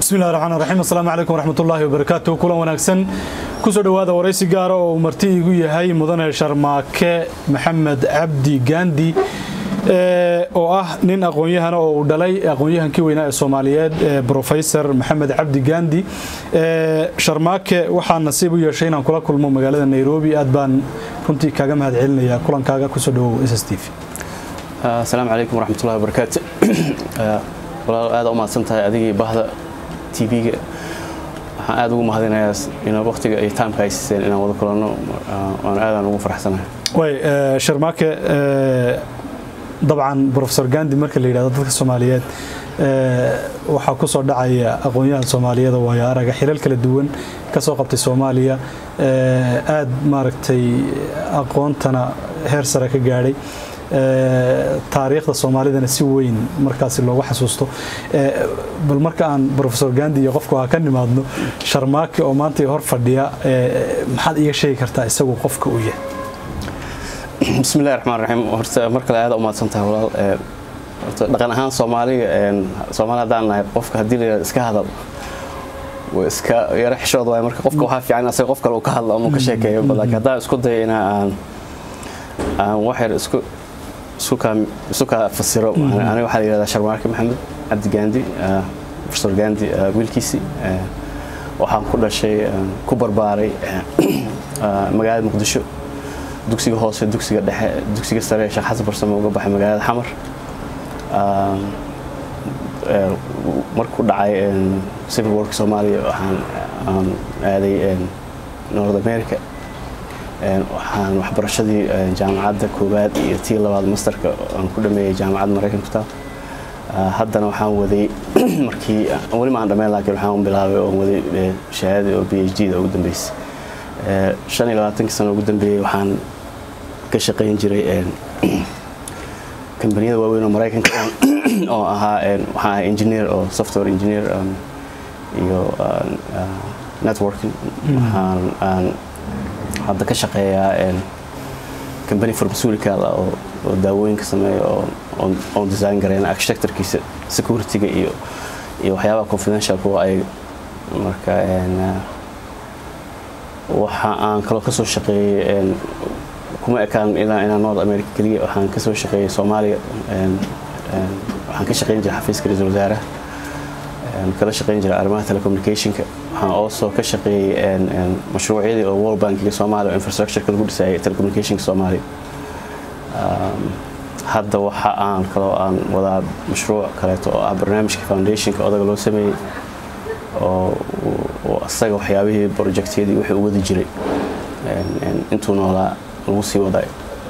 bismillahi raxmaan raxiim assalaamu calaykum waraxmatullaahi wabarakaatu kulan wanaagsan kusoo dhowaada waraysi gaara oo uu marti igu yahay mudane sharmaake maxamed cabdi gaandi oo ah nin aqoon-yahana oo uu dhalay aqoon-yahankii weynaa ee soomaaliyeed brofesor maxamed cabdi gaandi sharmaake waxaa nasiib u yeeshay inaan kula kulmo magaalada nairobi aad baan runtii kaaga mahad celinaya kulankaaga kusoo dhawow s s t v asalaamu calaykum waraxmatullahi wabarakaatu walaal aad u mahadsan tahay adigii bahda tv-ga waxaan aad ugu mahadinayaa inaa waqtiga iyo timeka ay siiseen inaan wada kulanno waan aadaan ugu faraxsanahay way sharmaake dabcan profesor gandi marka la yidhahdo dadka soomaaliyeed waxaa ku soo dhacaya aqoon-yahan soomaaliyada waayo araga xilal kala duwan ka soo qabtay soomaaliya aad maaragtay aqoontana heer sare ka gaadhay taariikhda soomaalidana si weyn markaasi loogu xasuusto bal marka aan rofesor gandi iyo qofku ha ka nimaadno sharmaake oo maanta hor fadhiya maxaad iga sheegi kartaa isagu qofka uu yahay bismillahi raxmaan raxiim horta mar kale aada u mahadsan tahay walaal horta dhaqan ahaan soomaaliga soomaali haddaan nahay qofka haddii la yidhahdo iska hadal way iska yaro xishood waay marka qofka waxaa fiican asaga qof kale uu ka hadlo ama uu ka sheekeeyo laakiin haddaan isku dayo inaa aan aan wax yar isku isu kaa fasiro aniga waxaa la yihahdaa sharmaarke maxamed cabdi gandi profesor gandi wiilkiisii waxaan ku dhashay ku barbaaray magaalada muqdisho dugsiga hoose dugsiga dhexe dugsiga sare sheekh xasan barsamo uga baxay magaalada xamar markuu dhacay civil warka soomaaliya waxaan aaday north america waxaan waxbarashadii jaamacadda koowaad iyo tii labaad masterka aan ku dhameeyey jaamacadda maraykan ku taal haddana waxaan waday markii weli ma aan dhammeyn laakiin waxaan bilaabay oon waday shahaadadii oo b h d da ugu dambeysay shan iyo labaatankii sano ugu dambeeyey waxaan ka shaqayn jiray kambaniyada waaweyn oo maraykanka oo ahaa waxaan ahay engineer oo software engineer iyo networking waxaan hadda ka shaqeeyaa company pharmaceutical ah oo daawooyinka sameeya oo design gareyn architecturkiisa securityga iyo iyo waxyaabaha confidential kuwa ayaga marka waxa aan kaloo kasoo shaqeeyey kuma ekaan ilaa inaa north america keliya waxaan kasoo shaqeeyey soomaaliya waxaan ka shaqeyn jiray xafiiska ra-iisul wasaaraha kala shaqeyn jiray arrimaha telecommunicationka waxaan also ka shaqeeyey mashruucyadii oo world bankiga soomaaliya oo infrastructureka lagu dhisayay telecommunicationka soomaaliya hadda waxa aan kaloo aan wadaa mashruuc kaleeto oo ah barnaamijka foundationka odaga loo sameeyey oo asaga waxyaabihii projectyadii wixii u wadi jiray intuu noolaa lagu sii wadayo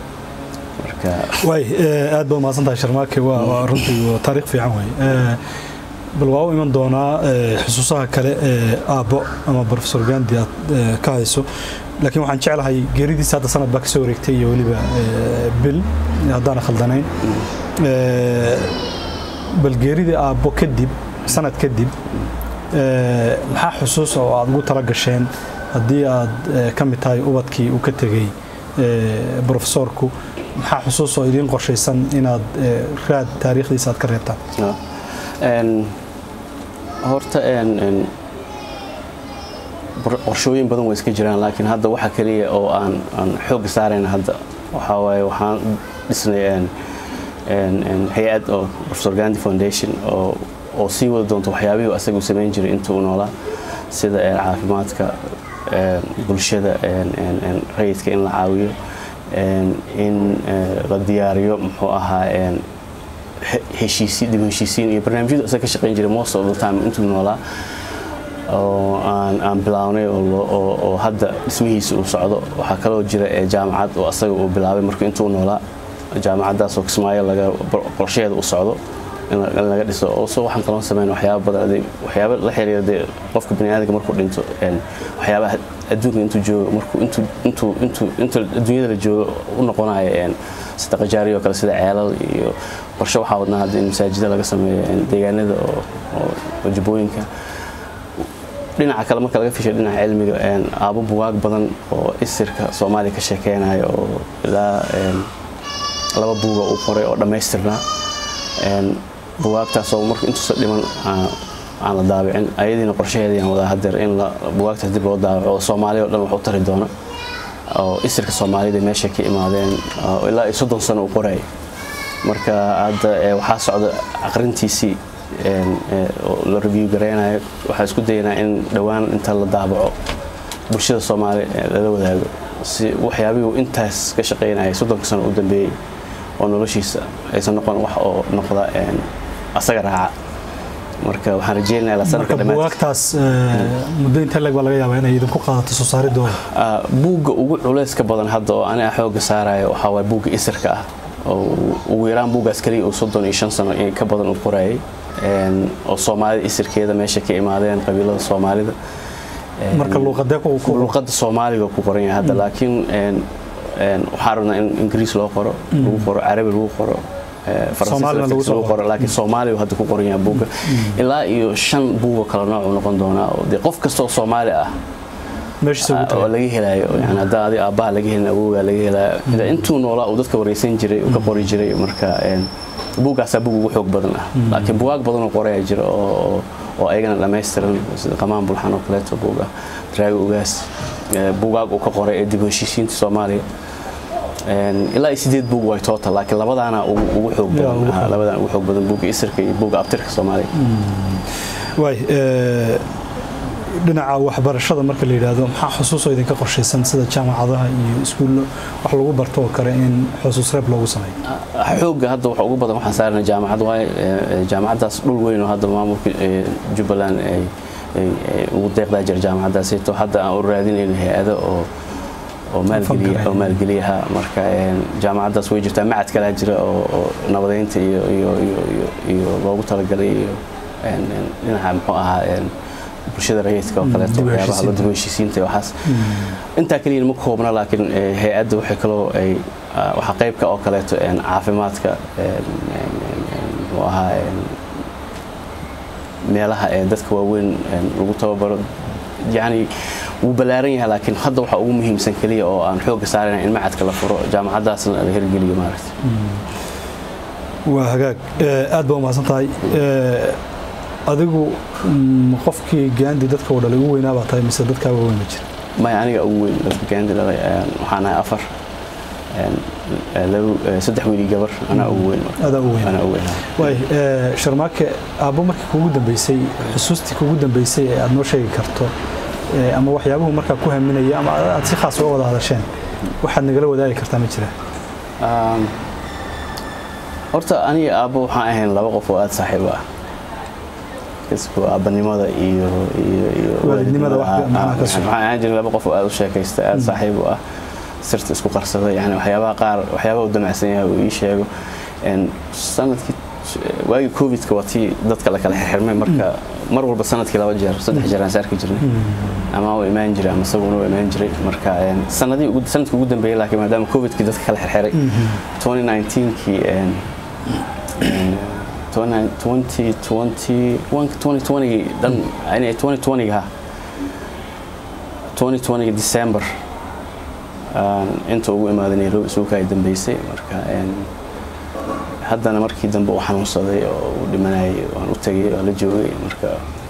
way aad baad mahadsan tahay sharmaake waa runtii taariikh fiican wey bal waa u iman doonaa xusuusaha kale ee aabbo ama profesor gandi aad ka hayso laakiin waxaan jeclahay geeridiisa hadda sanad baa kasoo wareegtay iyo weliba bil haddaana khaldanayn bal geeridii aabbo kadib sanad kadib maxaa xusuus oo aad ugu tala gasheen haddii aad ka mid tahay ubadkii uu ka tegey brofesorku maxaa xusuus oo idiin qorshaysan inaad raad taariikhdiisa aad ka reebtaan horta qorshooyin badan way iska jiraan laakiin hadda waxa keliya oo aan aan xoogga saarayna hadda waxaa waaye waxaan dhisnay hay-ad oo profesor gandi foundation oo oo sii wada doonto waxyaabihii asaga uu samayn jiray inta uu noolaa sida caafimaadka bulshada rayidka in la caawiyo in la diyaariyo muxuu ahaa heshiisiin dib heshiisiin iyo barnaamijyadu asaga ka shaqayn jiray most of the time intuu noolaa oo aan aan bilaabnay oo hadda dhismihiisa uu socdo waxaa kaloo jira jaamacad oo asaga uu bilaabay markuu intuu noolaa jaamacaddaas oo kismaayo laga qorshaheeda uu socdo in laga dhiso also waxaan kaloo sameyn waxyaaba badan waxyaaba la xiriira dee qofka bani aadamka markuu dhinto waxyaabaha adduunka intuu joogo markuu intuu intuu intuu inta adduunyada la joogo u noqonayo sadaqa jaari oo kale sida ceelal iyo qorshe waxaa wadnaa hadda in masaajida laga sameeyo deegaanada oo jubooyinka dhinaca kale marka laga fishay dhinaca cilmiga aabo bugaag badan oo isirka soomaaliya ka sheekeynayo oo ilaa laba buuga uu qoray oo dhammaystirnaa bugaagtaas oo marka intuusa dhiman aan la daabicin ayadiina qorshaheedii aan wadaa hadeer in bugaagtaas dib loo daabaco oo soomaaliya o dhan wax u tari doona oo isirka soomaalida meesha ka imaadeen ilaa iyo soddon sano u qorayay marka hadda waxaa socda aqrintiisii la review gareynayo waxaa isku dayanaa in dhowaan inta la daabaco bulshada soomaali lala wadaago si waxyaabihii intaas ka shaqaynaya soddonka sano u dambeeyey oo noloshiisa aysan noqon wax oo noqda asaga raaca marka waxaan rajeynayaa sanadka bugaagtaas muddo inta leg baa laga yaabaa inay idinku qaadato soo saaridooda buugga ugu culeyska badan hadda oo aniga xooga saarayo waxaa waay buugga isirka ah oo ugu yaraan buuggaas kaliya uu soddon iyo shan sano ka badan uu qorayay oo soomaalida isirkeeda meesha ka imaadeen qabiilada soomaalida marka luuqada soomaaliga ku qoran yahay hadda laakiin waxaan rabnaa in ingiriis loo qoro lagu qoro carabi lagu qoro faransiis lagu qoro laakiin soomaaliga hadda ku qoran yahay buugga ilaa iyo shan buugoo kale nooc uu noqon doonaa oo dee qof kastoo soomaali ah oo laga helayo yani haddaa adi aabbaha laga helin awowgaa laga helayo intuu noolaa uu dadka wareysan jiray uu ka qori jiray marka buuggaasaa buug ugu xoog badan ah laakiin bugaag badan oo qoraya jira oo ayagana dhammaystiran sida qamaan bulxan oo kaleeto buuga daraago ugaas buugaag uu ka qoray ee dib heshiisiinta soomaaliya ilaa iyo sideed buug way total laakiin labadaana ugu xoog badan labadaan ugu xoog badan buugga isirka iyo buugga abtirka soomaaliya waay dhinaca waxbarashada marka la yidhaahdo maxaa xusuusoo idinka qorshaysan sida jaamacadaha iyo iskuullo wax lagu barto oo kale in xusuus reeb loogu sameeyo xoogga hadda waxa ugu badan waxaan saarana jaamacad waaye jaamacaddaas dhul weyn oo hadda maamulka jubbaland ay ugu deeqdaa jira jaamacaddaasito hadda aan u raadinayno hay-ado oo oo maalgeliya oo maalgeliyaha marka jaamacaddaas way jirtaa macad kalaa jira oo nabadeynta iyo iyo iyo iyo loogu talagalay iyo dhinaca muxuu ahaa bulshada rayidka oo kaleeto waxyaabaha la dib heshiisiinta waxaas intaa keliya ma koobna laakiin hay-adda waxay kaloo ay waxaa qaybka oo kaleeto caafimaadka muxuu ahaa meelaha ee dadka waaweyn lagu tababaro yacni wuu ballaaran yahay laakiin hadda waxaa ugu muhiimsan keliya oo aan xoogga saarayna in macadka la furo jaamacaddaasna la hirgeliyo maaragta waa hagaag aad baa umahadsan tahay adigu qofkii gaandi dadka u dhalay ugu weynaa baa tahay mise dadkaa waaweyn ma jira maya aniga ugu weyn dadka gaandi dhalay waxaan ahay afar saddex wiili gabar anaa ugu weyn adaa ugu weyn waay sharmaake aabbo markii kugu dambeysay xusuustii kugu dambeysay ee aad noo sheegi karto ama waxyaabuhu markaa ku haminaya ama aad si khaas uga wada hadasheen waxaad nagala wadaagi kartaa ma jira horta aniga aabbo waxaan ahayn laba qof oo aada saaxiib ah aabanimada iyo waxaan ahaan jirin laba qof oo aada u sheekaysta aada saaxiib u ah sirta isku qarsada yani waxyaabaha qaar waxyaabaha u damacsan yahay uu ii sheego sanadkii waagii covidka waa tii dadka la kala xirxirmay marka mar walba sanadkii laba jeer saddex jeer aan saarki jirnay ama u imaan jiray ama isaguna u imaan jiray marka sanadii sanadkii ugu dambeeyay laakiin maadaama covidkii dadka kala xirxiray 2019kii 2020 dhan 2020ga 2020 December inta ugu imaaday Nairobi isugu ay dambeysay marka haddana markii dambe uu xanuunsaday oo uu dhimanayay waan u tagay waan la joogay marka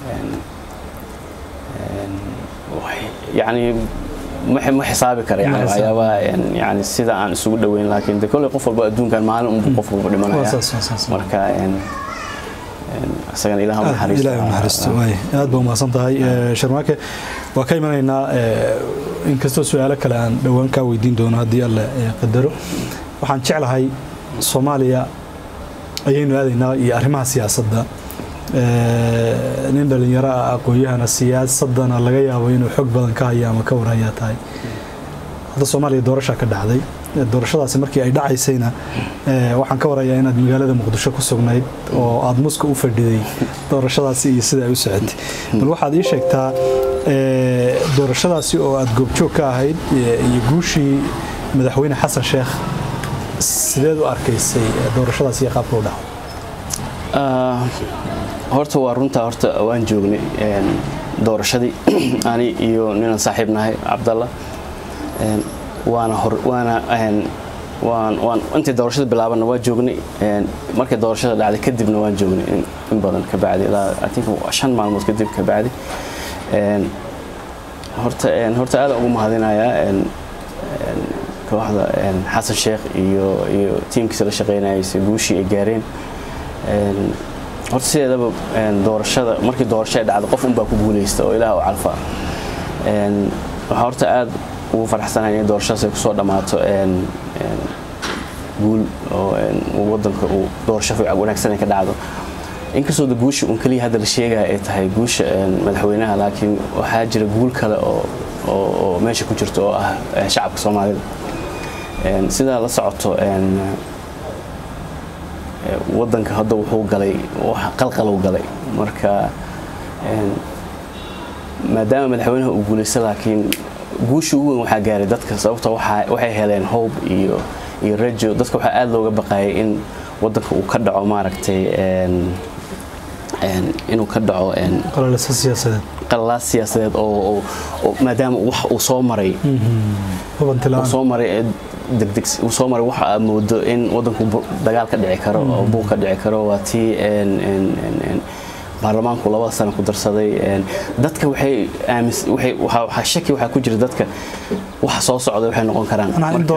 yani ma xisaabi kara yani waxyaabaha yani sida aan isugu dhoweyn laakiin de kolley qof walba adduunkan maalin unbu qof walba dhimanaya marka isagana ilaah naxariisto aad baa umahadsan tahay sharmaake waa ka imanaynaa inkastoo su-aalo kale aan dhowaan kaa weydiin doono haddii alle qadaro waxaan jeclahay soomaaliya ayaynu aadaynaa iyo arrimaha siyaasadda nin dhalinyaro ah aqoon-yahana siyaasadana laga yaabo inuu xog badan ka haya ama ka warhayaa tahay hadda soomaaliya doorashaa ka dhacday doorashadaasi markii ay dhacaysayna waxaan ka warayaa inaad magaalada muqdisho ku sugnayd oo aad muska u fadhiday doorashadaasi iyo sida ay u socotay bal waxaad ii sheegtaa doorashadaasi oo aad goobjoog ka ahayd iyo guushii madaxweyne xasan sheekh sideed u arkaysay doorashadaasi iyo qaabka u dhacdo horta waa runtaa horta waan joognay doorashadii ani iyo ninaan saaxiib nahay cabdalla waana waana waan waan intii doorashada bilaabanna waa joognay markay doorashada dhacday kadibna waan joognay in badan ka bacdi ilaa i think shan maalmood kadib ka bacdi horta horta aad ugu mahadinayaa kooxda xasan sheekh iyo iyo tiimkiisa la shaqeynayay guushii ay gaareen horta sideedaba doorashada markii doorasho ay dhacdo qof unbaa ku guuleysta oo ilaah u calfa waxaa horta aad ugu faraxsanahay in doorashadaas ay kusoo dhammaato guul oo wadanka uu doorasho wanaagsan ay ka dhacdo inkastoo da guusha un keliya hadda la sheegaya ay tahay guusha madaxweynaha laakiin waxaa jira guul kale oo oo meesha ku jirto oo ah shacabka soomaalida sidaa la socoto wadanka hadda wuxuu galay qalqalow galay marka maadaama madaxweynaha uu guulaysta laakiin guusha ugu weyn waxaa gaaray dadka sababtoo waxay heleen hoob iyo iyo rajo dadka waxaa aada looga baqayay in wadanka uu ka dhaco maaragtay inuu ka dhaco qalalaas siyaasadeed oo maadaama wax uu soo maray soo maray degdeg uu soo maray waxa aad moodo in wadanku dagaal ka dhici karo oo buuq ka dhici karo waa tii baarlamaanku labada sano ku darsaday dadka waxay shaki waxaa ku jira dadka waxa soo socda waxay noqon karaan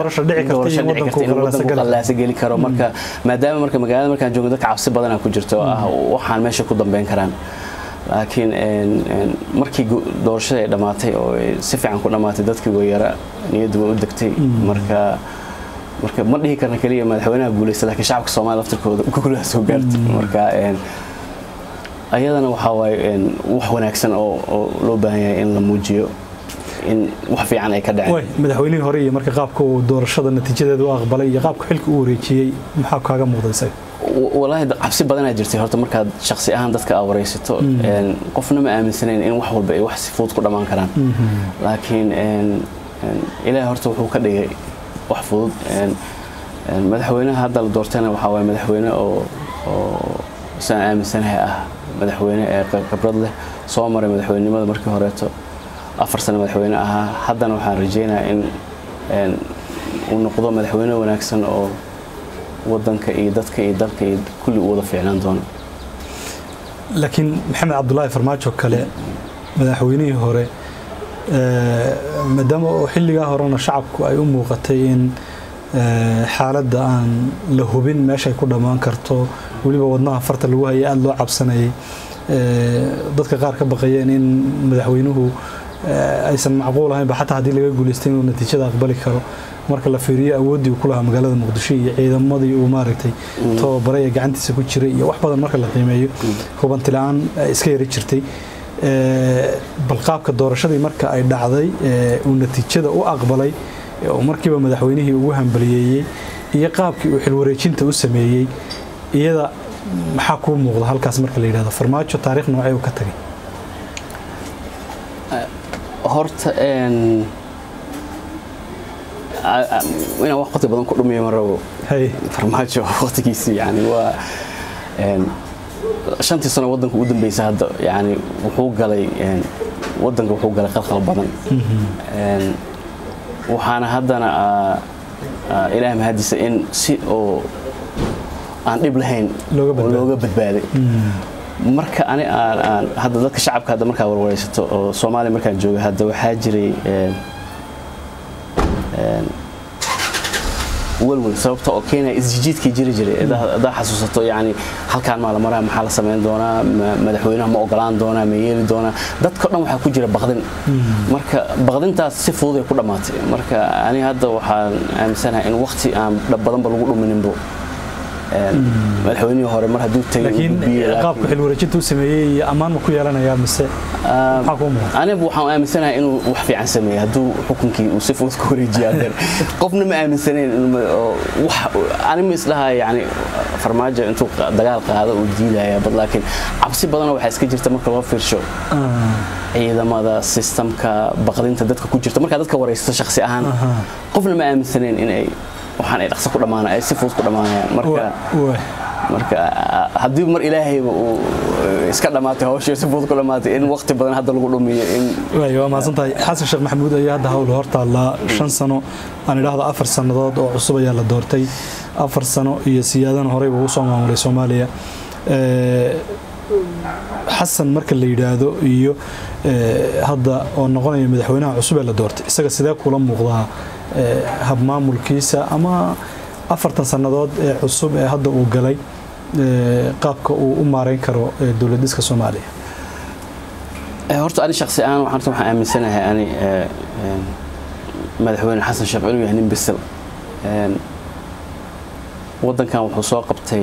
doorasho geli karo marka maadaama marka magaalada markaan joogno dadka cabsi badanaa ku jirta oo ah waxaan meesha ku dambeyn karaan laakiin markii doorashada ay dhammaatay oo si fiican ku dhammaatay dadkii way yara niyaddu way u degtay marka marka ma dhihi karna keliya madaxweynaha guulaysta laakiin shacabka soomaaliya laftirkooda guulaha soo gaartay marka ayadana waxaa waaye wax wanaagsan oo loo baahan yahay in la muujiyo in wax fiican ay ka dhaceen madaxweynihii hore iyo marka qaabka uu doorashada natiijadeeda u aqbalay iyo qaabka xilka u wareejiyey maxaa kaaga muuqdaysay walaahi cabsi badanaa jirtay horta markaad shaksi ahaan dadka aad waraysato qofna ma aaminsanayn in wax walba ay wax si fudud ku dhammaan karaan laakiin ilaahay horta wuxuu ka dhigay wax fudud madaxweynaha hadda la doortayna waxaa waaye madaxweyne oo oo saan aaminsanahay ah madaxweyne ee khibrad leh soo maray madaxweynenimada markii horeeto afar sano madaxweyne ahaa haddana waxaan rajeynayaa in uu noqdo madaxweyne wanaagsan oo wadanka iyo dadka iyo dalka iyo kulli u wada fiicnaan doono laakiin maxamed cabdulaahi farmaajo kale madaxweynihii hore maadaama oo xilligaa horena shacabku ay u muuqatay in xaaladda aan la hubin meeshay ku dhammaan karto weliba wadnaha farta lagu hayay aada loo cabsanayay dadka qaar ka baqayeen in madaxweynuhu aysan macquul ahaynba xataa haddii laga guulaystay inuu natiijada aqbali karo marka la fiiriyo awooddii uu ku lahaa magaalada muqdisho iyo ciidamadii uu maaragtay tababaray ee gacantiisa ku jiray iyo wax badan marka la qiimeeyo hubanti la-aan iska yari jirtay bal qaabka doorashadii marka ay dhacday uu natiijada u aqbalay oo markiiba madaxweynihii ugu hambaliyeeyey iyo qaabkii uu xilwareejinta u sameeyey iyada maxaa kuu muuqda halkaas marka la yidhahdo farmaajo taariikh noocee uu ka tagay horta inaan wax waqti badan ku dhumiyo ma rabo farmaajo waqtigiisi yani waa shantii sano wadanka ugu dambeysa hadda yani wuxuu galay wadanka wuxuu galay qalqal badan waxaana haddana ilaah mahadiisa in si oo aan dhib lahayn looga badbaaday marka ani aan hadda dadka shacabka hadda markaa warwareysato oo soomaaliya markaan jooga hadda waxaa jiray walwal sababta oo kenya isjijiidkii jiri jiray haddaa xasuusato yani halkaan maalamaraa maxaa la samayn doonaa madaxweynaha ma ogolaan doonaa ma yeeli doonaa dadka dhan waxaa ku jira baqdin marka baqdintaas si fudud ay ku dhammaatay marka ani hadda waxaan aaminsanahay in waqti aan badanba lagu dhumininbo madaxweynihii hore mar hadduu laakiin qaabka xilwareejinta u sameeyey iyo ammaan ma ku yeelanayaa mise maxaa kuu muuqda anigu waxaan aaminsanahay inuu wax fiican sameeyey hadduu xukunkii uu si fudud ku wareejiyo adeer qofna ma aaminsanayn wax anima isdhaha yani farmaajo intuu dagaal qaado uu diidaya bad laakiin cabsi badana waxaa iska jirta marka loo fiirsho ciidamada sistamka baqdinta dadka ku jirta markaa dadka waraysato shaksi ahaan qofna ma aaminsanayn inay waxaan ay dhaqso ku dhammaana ay si fudud ku dhammaanayaan marka marka haddii mar ilaahayba uu iska dhammaatay hawsha si fudud ku dhammaatay in waqti badan hadda lagu dhumiyo in waay waa mahadsan tahay xasan sheekh maxamuud ayaa hadda hawl hor taallaa shan sano aan idhaahdo afar sannadood oo cusub ayaa la doortay afar sano iyo siyaadana horeyba ugu soo maamulay soomaaliya xasan marka la yidhaahdo iyo hadda oo noqonaya madaxweynaha cusub ee la doortay isaga sidee kula muuqdaa habmaamulkiisa ama afartan sannadood ee cusub ee hadda uu galay qaabka uu u maareyn karo dowladiska soomaaliya horta ani shaksi ahaan waxaan waxaan aaminsanahay ani madaxweyne xasan sheekh inuu yahay nin bisil wadankan wuxuu soo qabtay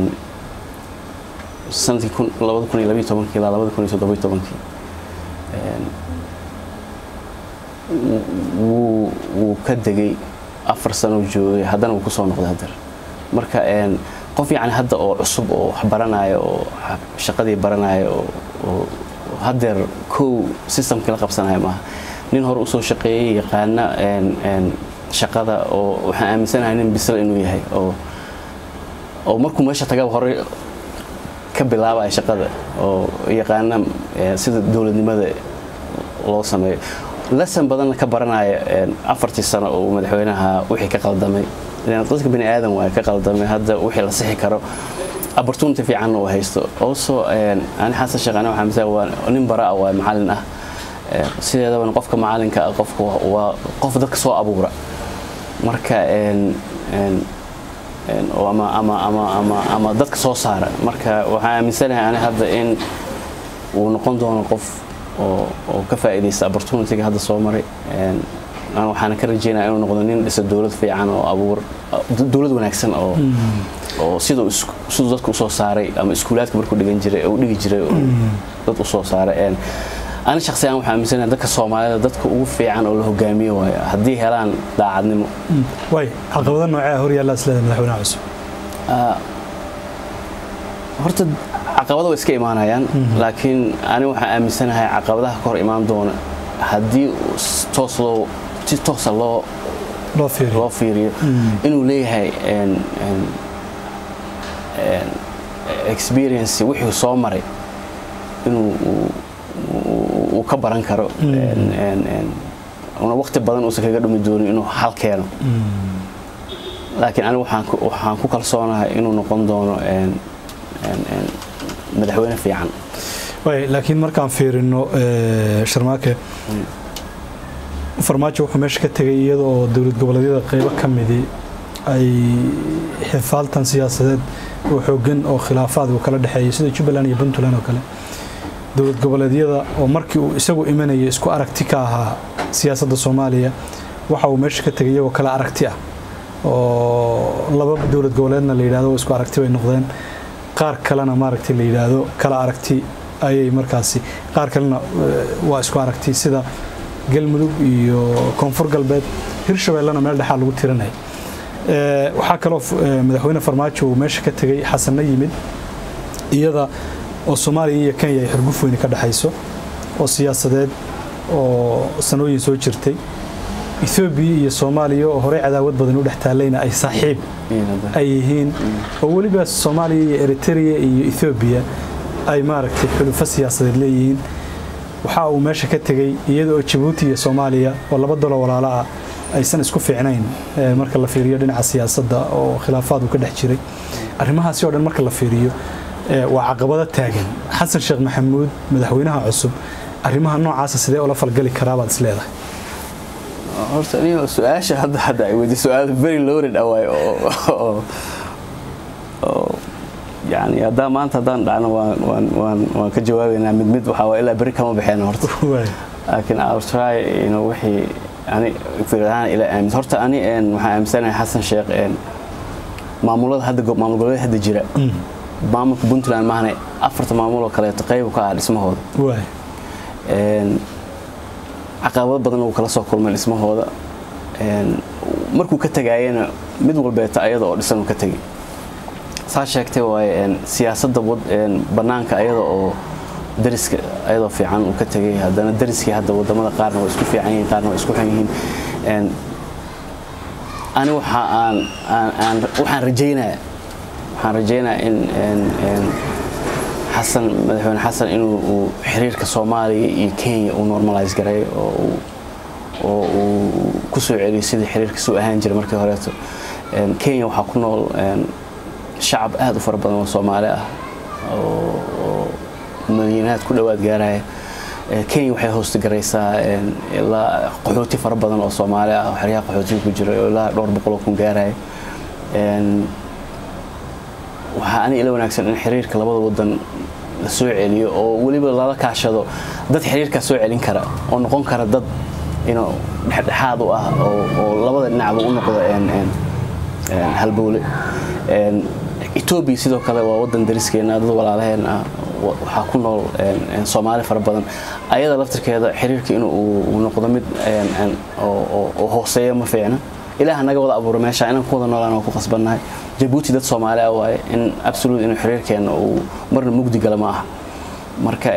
sanadkii labada kun iyo labiyo tobankii ilaa labada kun iyo toddobiyo tobankii wuu ka degay afar sano joogay haddana wuu kusoo noqday hadeer marka qof yacni hadda oo cusub oo wax baranaya oo shaqadii baranaya oo hadeer kow systemkii la qabsanaya maaha nin hore usoo shaqeeyey yaqaana shaqada oo waxaan aaminsanahay nin bisla inuu yahay oo oo markuu meesha tagaba hore ka bilaabaya shaqada oo yaqaana sida dowladnimada loo sameeyo lesson badanna ka baranaya afartii sano oo madaxweynaha wixii ka qaldamay dadka bani aadan waay ka qaldamay hadda wixii la sixi karo opportunity fiican uu haysto also ani xasan sheekh ani waxaa misal waa nin bara ah waa macallin ah sideedaba qofka macallinka ah qofka waa qof dadka soo abuura marka ama ama ama ama ama dadka soo saara marka waxaan aaminsanahay ani hadda in uu noqon doono qof oo oo ka faa'iidaysta opportunity-ga hadda soo maray waxaana ka rajeynaya inuu noqdo nin dhisa dowlad fiican oo abuur dowlad wanaagsan oo oo siduu siduu dadka usoo saaray ama iskuulaadka markuu dhigan jiray uu dhigi jiray dad usoo saaray ani shakhsiyan waxaa aaminsanahay dadka soomaalida dadka ugu fiican oo la hogaamiyo waayo haddii helaan daacadnimo way caqabado noocee hor yaalla isleeda madaxweynaha cusub horta caqabado way iska imaanayaan laakiin ani waxaan aaminsanahay caqabadaha ka hor imaan doona haddii toos loo si toosa loo loo fiiriyo inuu leeyahay experience wixii soo maray inuu uu ka baran karo una waqti badan uusan kaga dhumi doonin inuu xal keeno laakiin ani waxaan ku kalsoonahay inuu noqon doono madaxweyne fiican laakiin markaan fiirino sharmaake farmaajo wuxuu meesha ka tegay iyada oo dowlad goboleedyada qeybo ka midii ay xifaaltan siyaasadeed oo xoogan oo khilaafaad uu kala dhexeeyay sida jubbaland iyo puntland oo kale dowlad goboleedyada oo markii uu isagu imanayay isku aragti ka ahaa siyaasadda soomaaliya waxa uu meesha ka tegay iyagoo kala aragti ah oo laba dowlad goboleedna la yidhahdo isku aragti bay noqdeen qaar kalena maaragtay la yidhaahdo kala aragti ayay markaasi qaar kalena waa isku aragti sida galmudug iyo koonfur galbeed hirshabeellena meel dhexaa lagu tirinaya waxaa kaloo madaxweyne farmaajo uu meesha ka tegay xasanna yimid iyada oo soomaaliya iyo kenya ay xurguf weyni ka dhexayso oo siyaasadeed oo sanooyin soo jirtay ethoobiya iyo soomaaliya oo horey cadaawad badan u dhex taalayna ay saaxiib ay yihiin oo weliba soomaaliya iyo eritrea iyo ethoobiya ay maaragtay xulufo siyaasadeed leeyihiin waxa uu meesha ka tegey iyada oo jabuuti iyo soomaaliya oo laba dalo walaalo ah aysan isku fiicnayn marka la fiiriyo dhinaca siyaasadda oo khilaafaad uu ka dhex jiray arrimahaasi oo dhan marka la fiiriyo waa caqabado taagan xasan sheekh maxamuud madaxweynaha cusub arrimaha noocaasa sidee ula falgali karaabaad is leedahay horta aniga su-aasha hadda hadda ay weydi su-aal very loaded awaay oo oo yani haddaa maanta haddaan dhacno waan waan waan waan ka jawaabeynaa mid mid waxaa waa ilaa berri kama baxeen horta laakiin I'll try you know wixii ani fikrahaan ila aamin horta ani een waxaan aaminsanahay xasan sheekh een maamulada hadda maamul goboleed hadda jira maamulka puntland maahane afarta maamul oo kaleeto qayb ka ah dhismahooda caqabado badan uu kala soo kulmay dhismahooda markuu ka tagaayana mid walbeeta ayada oo dhisan uu ka tegay saa sheegtay waaye siyaasadda bannaanka ayada oo dariska ayadoo fiican uu ka tegay haddana dariskii hadda wadamada qaarna waa isku fiican yihiin qaarna waa isku xun yihiin ani waxa aan aan waxaan rajaynayaa waxaan rajaynayaa in xasan madaxweyne xasan inuu uu xiriirka soomaaliya iyo kenya uu normalise gareeyo oo oo uu ku soo celiyo sidii xiriirka suu ahaan jiray markii horeeto kenya waxaa ku nool shacab aad u fara badan oo soomaali ah oo madiinaad ku dhowaad gaaraya kenya waxay hoosta garaysaa ilaa qaxooti fara badan oo soomaali ah oo xeryaha qaxootiga ku jira oo ilaa dhowr boqol oo kun gaaraya waxaa ani ila wanaagsan in xiriirka labada wadan la soo celiyo oo weliba lala kaashado dad xiriirkaa soo celin kara oo noqon kara dad inuu dhexdhexaad u ah oo labada dhinacba u noqdo halbowle etoobiya sidoo kale waa wadan dariskeena dad walaalaheen ah waxaa ku nool soomaali fara badan ayada laftirkeeda xiriirka inuu noqdo mid oo hooseeya ma fiicna ilaah naga wada abuuro meesha inaan ku wada noolaan waa ku qasbannahay jabuuti dad soomaali ah waaye in absolute inuu xiriirkeena uu marna mugdi gala ma aha marka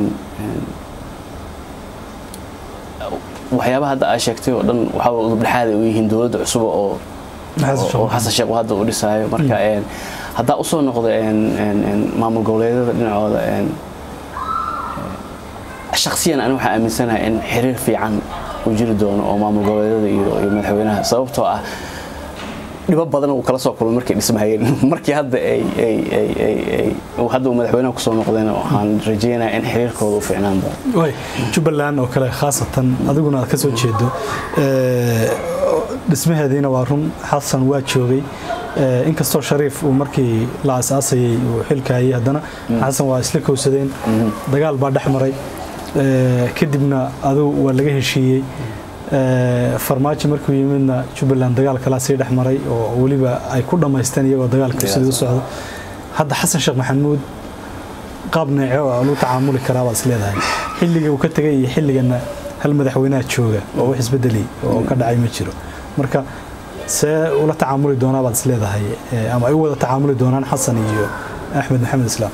waxyaabaha hadda aa sheegtay oo dhan waxaa udubdhexaad ay u yihiin dowladda cusuba oo oo xasan sheekh uu hadda uu dhisaayo marka haddaa usoo noqdo maamul goboleedyada dhinacooda shaksiyan ani waxaa aaminsanahay in xiriir fiican uu jiri doono oo maamul goboleedyada iyo madaxweynaha sababtoo ah dhibo badan uu kala soo kulmay markay dhismahayeen markii hadda hadda uu madaxweynaha kusoo noqdeen waxaan rajeynayaa in xiriirkooda u fiicnaan doono way jubbaland oo kale khaasatan adiguna aad ka soo jeedo dhismaheediina waa run xasan waa joogay inkastoo shariif uu markii la asaasayay uu xilkaayay haddana xasan waa isla kowsadeen dagaal baa dhex maray kadibna adigu waa laga heshiiyey farmaajo markuu yimidna jubbaland dagaal kalaa sii dhex maray oo weliba ay ku dhammaysteen iyagoo dagaalka sidii u socdo hadda xasan sheekh maxamuud qaab neece oo lagu tacaamuli karaa baad is leedahay xilliga uu ka tegay iyo xilligana hal madaxweynaha jooga oo wax isbedeli oo ka dhacay ma jiro marka see ula tacaamuli doonaa baad is leedahay ama ay u wada tacaamuli doonaan xasan iyo axmed maxamed islaam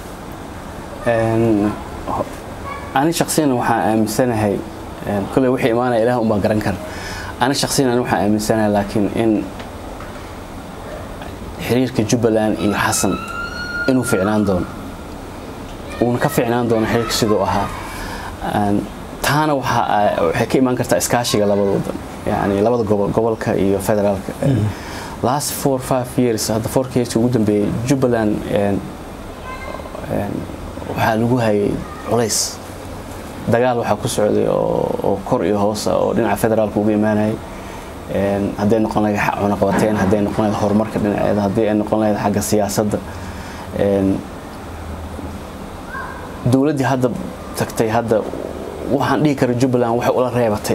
ani shaksiyan waxaan aaminsanahay kole wixii imaanaya ilaah unbaa garan kara ani shaksiyan ani waxaan aaminsanahay laakiin in xiriirka jubbaland iyo xasan inuu fiicnaan doono uuna ka fiicnaan doono xiriirka siduu ahaa taana waxay ka imaan kartaa iskaashiga labada wadan yani labada gobol gobolka iyo federaalka last four five years hadda four years ugu dambeeyey jubbaland waxaa lagu hayay culays dagaal waxaa ku socday oo kor iyo hoosa oo dhinaca federaalka uga imaanayay hadday noqon lahayd cunaqabateen hadday noqon lahayd horumarka dhinaceeda haddii ay noqon lahayd xagga siyaasadda dowladdii hadda tagtay hadda waxaan dhihi kara jubbaland waxay ula reebatay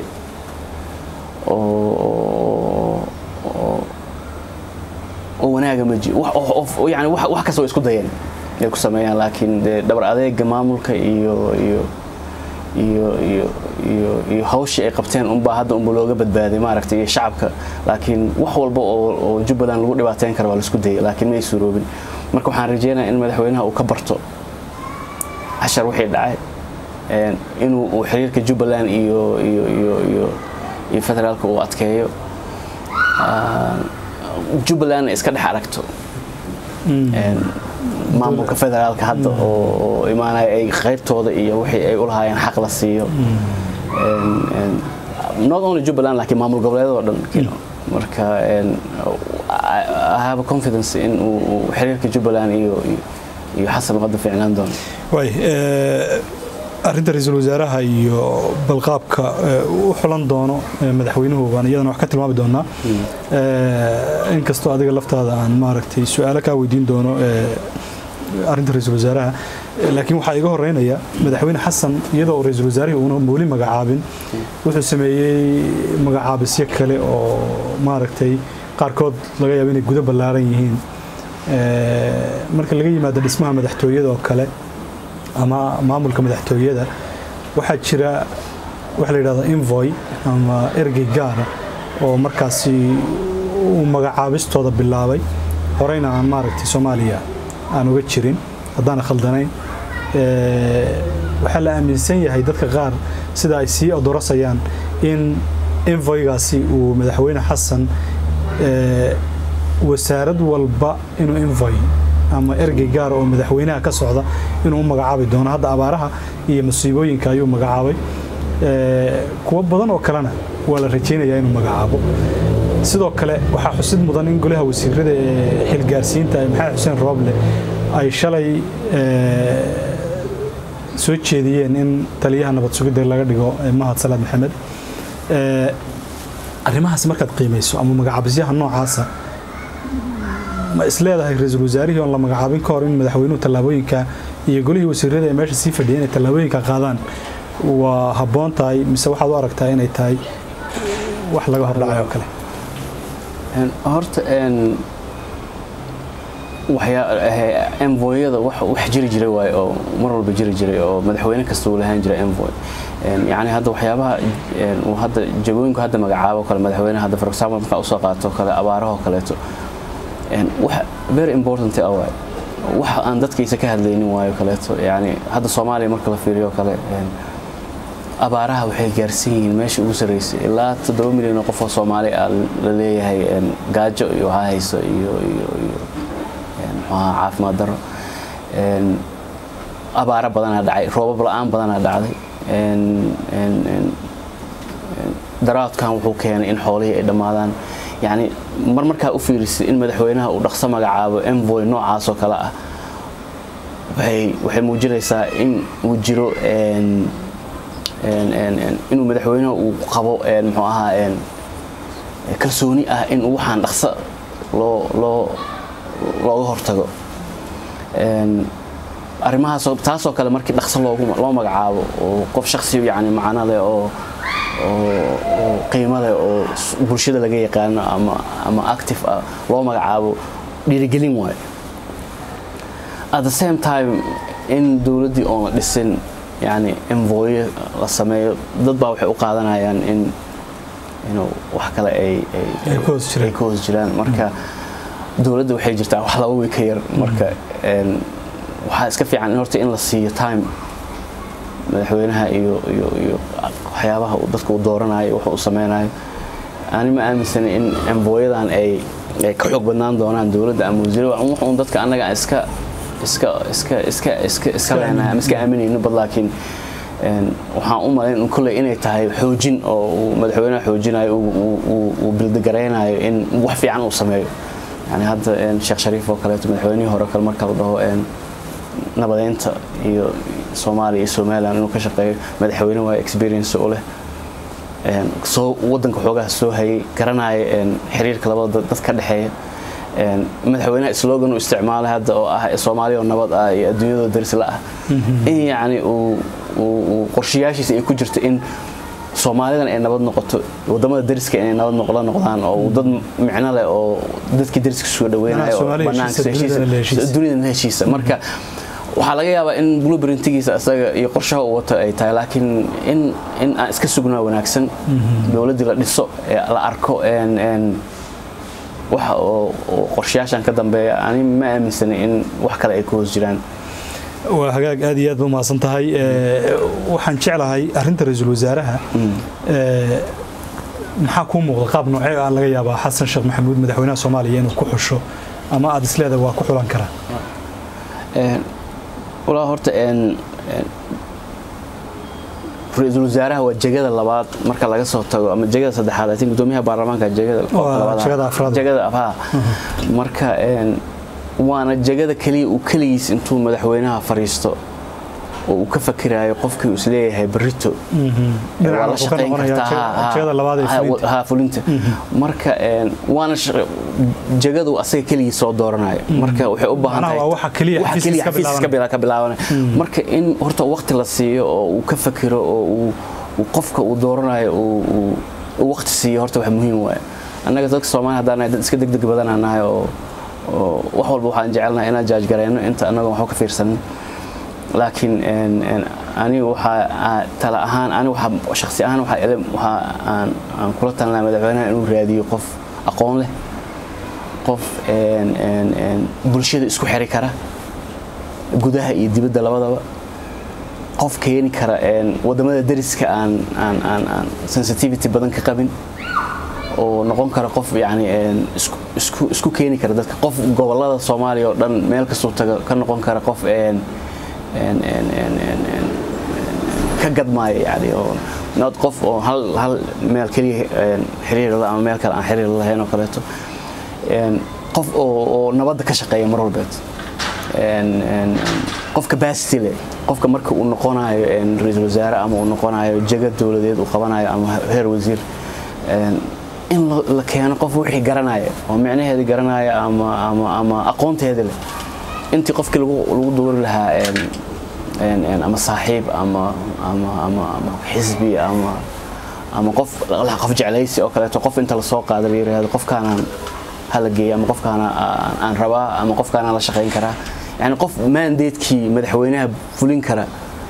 oo wanaaga ma yani wax kasta way isku dayeen ay ku sameeyaan laakiin dee dhabar adeega maamulka iyo iyo iyo iyo iyo iyo hawshii ay qabteen unbaa hadda unba looga badbaaday maaragtay iyo shacabka laakiin wax walba oo jubbaland lagu dhibaateyn kara waa laisku dayay laakiin may suuroobin marka waxaan rajeynayaa in madaxweynaha uu ka barto cashar wixii dhacay inuu uu xiriirka jubbaland iyo iyo iyo iyo iyo federaalka uu adkeeyo jubbalandna iska dhex aragto maamulka federaalka hadda oo imaanaya ay qaybtooda iyo wixii ay u lahaayeen xaq la siiyo not only jubbaland laakiin maamul goboleedoo dhan marka I have a confidence in uu xiriirka jubbaland iyo iyo xasan hadda fiicnaan doono way arrinta ra-iisul wasaaraha iyo balqaabka u xulan doono madaxweynuhu baan iyadana wax ka tilmaami doonaa inkastoo adiga laftaada aan maaragtay su-aalo kaa weydiin doono arrinta ra-iisul wasaaraha laakiin waxaa iga horeynaya madaxweyne xasan iyadoo ra-iisul wasaarihii uuna weli magacaabin wuxuu sameeyey magacaabisyo kale oo maaragtay qaarkood laga yaabo inay gudo ballaaran yihiin marka laga yimaado dhismaha madaxtooyada oo kale ama maamulka madaxtooyada waxaa jira waxa la yidhahda invoy ama ergey gaara oo markaasi uu magacaabistooda bilaabay horeyna aan maaragtay soomaaliya aan uga jirin haddaan khaldanayn waxaa la aaminsan yahay dadka qaar sida ay sii odorasayaan in invoygaasi uu madaxweyne xasan wasaarad walba inuu envoy ama ergey gaar oo madaxweynaha ka socda inuu u magacaabi doono hadda abaaraha iyo musiibooyinka ayuu magacaabay kuwo badan oo kalena waa la rajaynayaa inuu magacaabo sidoo kale waxaa xusid mudan in golaha wasiirada ee xilgaarsiinta maxamed xuseen rooble ay shalay soo jeediyeen in taliyaha nabad sugidda laga dhigo mahad salaad maxamed arrimahaas markaad qiimayso ama magacaabisyaha noocaasa ma isleedahay ra-iisul wasaarihii oon la magacaabin ka hor in madaxweynuhu tallaabooyinka iyo golihii wasiirada ee meesha sii fadhiya inay tallaabooyinka qaadaan waa habboon tahay mise waxaad u aragtaa inay tahay wax laga hordhacay oo kale horta envoyada wax jiri jiray waay oo mar walba jiri jiray oo madaxweyne kasta uu lahaan jiray envoy yani hadda waxyaabaha uu hadda jagooyinku hadda magacaabo kale madaxweyne hadda for example markaa usoo qaato kale abaarahoo kaleeto wax very important ah waay wax aan dadkiisa ka hadlaynin waayo kaleeto yani hadda soomaaliya marka la fiiriyo kale abaaraha waxay gaarsan yihiin meesha ugu sarreysay ilaa toddoba milyan oo qof oo soomaali ah la leeyahay gaajo iyo waxaa hayso iyo iyo iyo muxuaha caafimaad daro abaaro badanaa dhacay roobab la-aan badanaa dhacday daraadkan wuxuu keenay in xoolihii ay dhammaadaan yacni mar markaa u fiirisay in madaxweynaha uu dhaqso magacaabo envoy noocaas oo kale ah waxay waxay muujinaysaa in uu jiro inuu madaxweynaha uu qabo muxuu ahaa kalsooni ah in waxaan dhaqso loo loo looga hortago arrimahaas taasoo kale markii dhaqso loo magacaabo oo qof shaksi yani macno leh oo oo qiimo leh oo bulshada laga yaqaano ama ama active ah loo magacaabo dhiirigelin waayo at the same time in dowladdii oon la dhisin yani envoye la sameeyo dad baa waxay u qaadanayaan in inuu wax kale ay ay ka hoos jiraan marka dowladda waxay jirtaa wax laba wey ka yar marka waxaa iska fiican in horta in la siiyo time madaxweynaha iyo iyo iyo waxyaabaha dadka uu dooranayo wuxuu u sameynayo ani ma aaminsana in envoyadan ay ay ka xoog badnaan doonaan dowladda ama wasiir wuxuun dadka annaga iska iska iska iska iska iska leenahay ama iska aaminayno bad laakiin waxaan u malayn kolley inay tahay xoojin oo uu madaxweynaha xoojinayo uu bildigaraynayo in wax fiican uu sameeyo yani hadda sheekh shariif oo kaleeto madaxweynihii hore kale marka la dhaho nabadeynta iyo soomaaliya iyo somaliland inuu ka shaqeeyo madaxweyne waa experience u leh soo wadanka xoogaha soo hayay garanaya xiriirka labada dad ka dhexeeya madaxweynaha slogan uu isticmaalay hadda oo ah soomaaliya oo nabad ah iyo adduunyadoo darisla ah in yacni uu qorshayaashiisa ay ku jirto in soomaalidan ay nabad noqoto wadamada dariska inay nabad noqla noqdaan oo dad micno leh oo dadkii dariska soo dhaweynayo banaankadunyada heshiisa marka waxaa laga yaabaa in blueprintigiisa isaga iyo qorshaha uu wato ay tahay laakiin in in aan iska sugnaa wanaagsan dowladdii la dhiso la arko waxa oo qorshayaashan ka dambeeya ani ma aaminsanay in wax kale ay ku hoos jiraan waa hagaag aad iyo aad ba umahadsan tahay waxaan jeclahay arinta ra-iisul wasaaraha maxaa kuu muuqda qaab noocee ah laga yaabaa xasan sheekh maxamuud madaxweynaha soomaaliya inuu ku xusho ama aad isleedahay waa ku xulan karaa walaa horta ra-iisul wasaaraha waa jegada labaad marka laga soo tago ama jegada saddexaad i think gudoomiyaha baarlamaanka jegada afha marka waana jegada keliya uu keligiis intuu madaxweynaha fariisto oo uu ka fakiraayo qofkii uu isleeyahay barito waa la shaqayn kartaa fulinta marka waana jegadu asaga keligii soo dooranayo marka waxay u baahan tahay xafiiska ka bilaabanay marka in horta waqti la siiyo oo uu ka fakiro oo uu qofka uu dooranayo uu waqti siiyo horta wax muhiim waaye annaga dadka soomaaliya haddaan dad iska degdeg badanaa nahay oo wax walba waxaan jecelnahay inaan jaajgarayno inta annaga waxba ka fiirsanin laakiin anigu waxaa tala ahaan ani waxa shakhsi ahaan waxa waxa aan aan kula talinaya madaxweynaha inuu raadiyo qof aqoon leh qof bulshada isku xiri kara gudaha iyo dibadda labadaba qof keeni kara wadamada dariska aan aan aan aan sensitivity badan ka qabin oo noqon kara qof yani isku isku keeni kara dadka qof gobolada soomaaliya oo dhan meel kastuu taga ka noqon kara qof een een een een een een ka gadmaayo yani oo not qof oo hal hal meel keliya een xiriir la ama meel kale aan xiriir la lahayn oo kaleeto een qof oo oo nabadda ka shaqeeya mar walbeed een een qof capacity leh qofka marka uu noqonayo een ra'iisul wasaare ama uu noqonayo jaga dawladeed uu qabanayo ama heer wasiir een in la- la keeno qof wixii garanaya oo micnaheeda garanaya ama ama ama aqoonteeda leh intii qofkii lagu lagu duuri lahaa een een een ama saaxiib ama ama ama ama xisbi ama ama qof la qof jeclaysi oo kaleeto qof inta la soo qaado la yiraahdo qofkaanaan hala geeyo ama qofkaana aan- aan rabaa ama qofkaanaan la shaqayn karaa yani qof mandatekii madaxweynaha fulin kara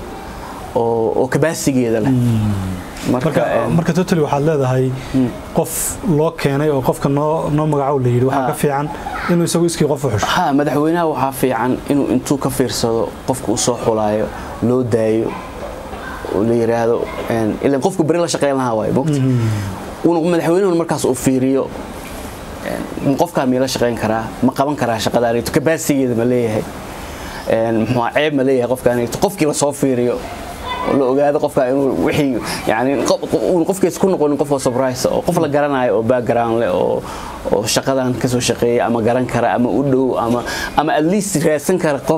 oo oo kabaasigeeda leh marka een, marka totally waxaad leedahay qof loo keenay oo qofka noo noo magacow la yidhi waxaa Ha. ka fiican inuu isagu iskii qof u xusho ha madaxweynaha waxaa fiican inuu intuu ka fiirsado qofka uu soo xulaayo loo daayo oo la yiraahdo een, ilaan qofku beri la shaqeyn lahaa waayo mogta unu madaxweynuhu markaas uu fiiriyo een, ma qofkaa miyay la shaqeyn karaa ma qaban karaa shaqadaanito kabaasigeeda ma leeyahay een, muxuu ahaa, ceeb ma leeyahay qofkaanito qofkii lasoo fiiriyo oo la ogaado qofka inuu wixii yani qof- qof- uuna qofkiisa ku noqonin qof oo surprise oo qof la garanayo oo background leh oo oo shaqadan ka soo shaqeeya ama garan kara ama u dhow ama ama at least raadsan kara qof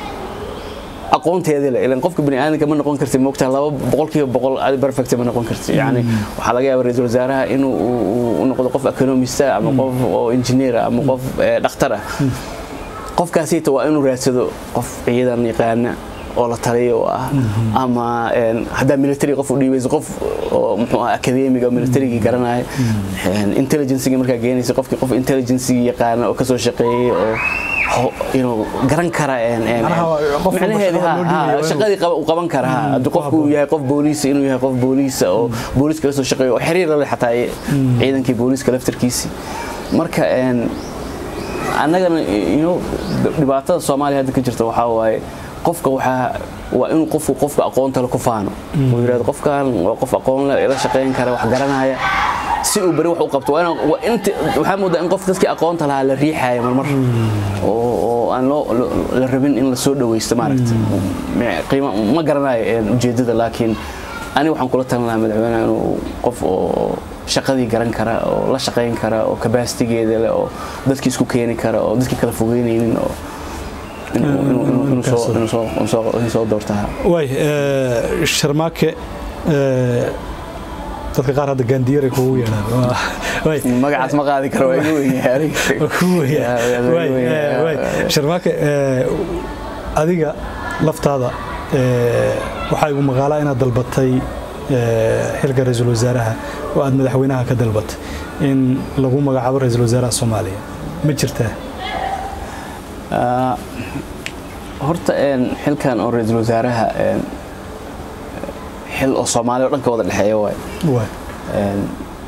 aqoonteeda leh ilaan qofka bani aadamka ma noqon karti moogtaa laba boqolkiiba boqol adi perfect ma noqon karti yani waxaa laga yaabaa ra-iisul wasaaraha inuu uu- uu- uu noqdo qof economist ah ama qof oo engineer ah ama qof eh, dhakhtar ah qofkaasita waa inuu raadsado qof ciidan yaqaana oo la taliyo oo ah ama een, haddaa military qof u dhiibayso qof oo muxuu ah academiga oo militarygii garanaya een, intelligencega markaa geenaysa qofkii qof intelligencegii yaqaana oo kasoo shaqeeyey oo ho- inuu garan kara een, een, Macnaha waa qof walba macnaheedi shaqada ha- loo ha, dhiibayo waa inuu- shaqadii qaba- uu qaban kara ha. hadduu qofku uu yahay qof booliis inuu yahay qof booliisa oo booliiska la soo shaqeeyo oo xiriir la leh xataa ciidankii booliiska laftarkiisii marka een, annagana you know, dhibaatada soomaaliya hadda ka jirta waxaa waaye qofka waxaa waa inuu qofku qofka aqoonta le ku faano uu yidhahdo qofkan waa qof aqoon leh ila shaqayn kara wax garanaya si uu beri wax u qabto waa inaan- waa inta waxaa moodaa in qof dadkii aqoonta lahaa la riixayo marmar oo oo aan loo lo- la rabin in la soo dhawaysto maaragta Me- qiimo ma garanayo een, ujeedada laakiin aniga waxaan kula talin lahaa madaxweynaha inuu qof oo shaqadii garan kara oo la shaqayn kara oo kabaasitigeeda leh oo dadkii isku keeni kara oo dadkii kala fogeynaynin oo inuu- inuu- inuu- inuu soo- inuu soo- inuu soo- inuu soo doortaa waay eh, sharmaake eh, dadka qaar hadda gaandiyar ay kugu yeedhaan Waa- waay magacaas ma qaadi karo waa igu wenyahay aniga. waa kugu weya Yaa- yaa- waa waay igu wenyahay. eh, waay sharmaake eh, adiga laftaada eh, waxaa igu maqaalaa inaad dalbatay eh, xilka ra-iisul wasaaraha oo aad madaxweynaha ka dalbatay in lagu magacaabo ra-iisul wasaaraha soomaaliya ma jirtaa Ah, horta een, xilkan oo ra-iisul wasaaraha een, xil oo soomaaliya oo dhan ka wada dhexeeya waay waay Een,